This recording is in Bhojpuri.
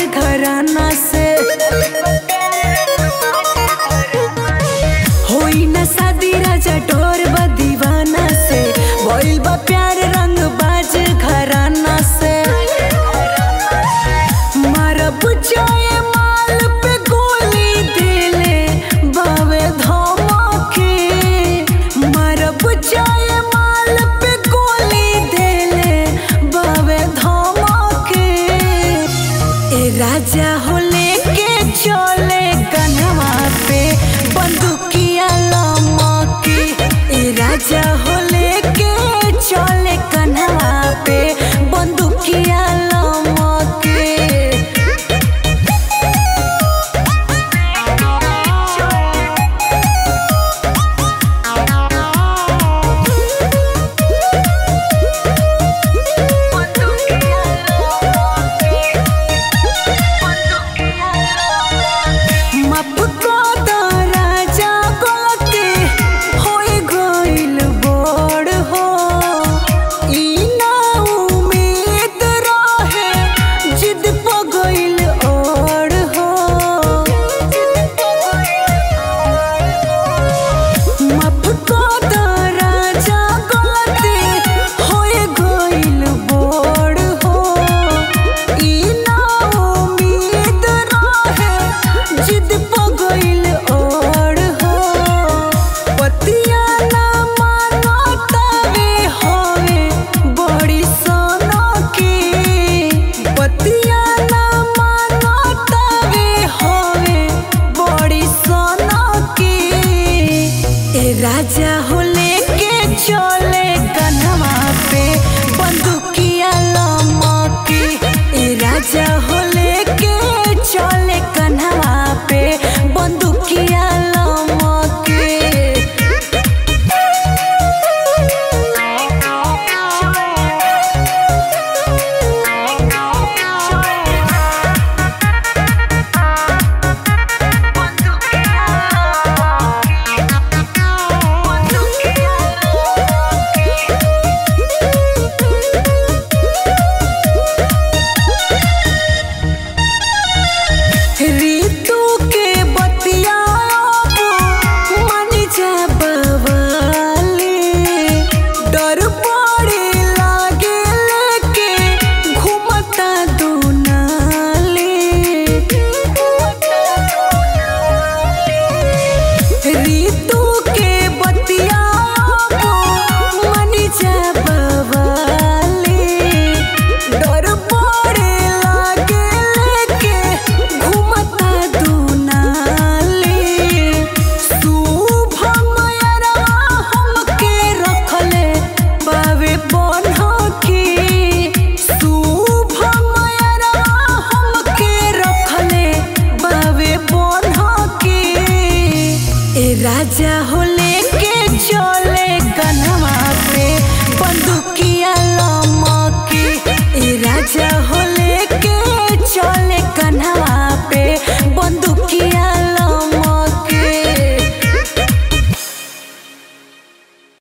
घराना से होई ना शादी राजा डोर बा दीवाना से भइल बा प्यार रंग बाज घराना से मारब जाए माल पे गोली दिले बावे धमके मारब जाए माल पे गोली दिले बावे धमके ए राजा हो लेके चले कन्हवा पे बंदूकिया लमके ए राजा हो लेके चले कन्हवा पे बंदूकिया लमके माफ कर द राजा गलती होई गइल बड़ हो ई ना उम्मीद रहे जिद प गइल और हो माफ कर द राजा गलती होई गइल बड़ हो ई ना उम्मीद रहे जिद प गइल और हो पतिया ना मानो तवे होवे बड़ी सोनो की पतिया ना मानो तवे होवे बड़ी सोनो की ए राजा हो लेके चले कन्हवा पे बंदूकिया लमके ए राजा हो लेके चले कन्हवा पे बंदूकिया लमके ऋतु के बतियाब मन जा बवाले डर पड़े लागे लेके घूमता दुनाले ऋतु के बतियाब मन जा बवाले डर पड़े लागे लेके घूमता दुनाले शुभम यरवा हमके रखले बावे बनहकी शुभम यरवा हमके रखले बावे बनहकी ए राजा हो लेके चले कन्हवा पे बंदूकिया लमके ए राजा हो लेके चले कन्हवा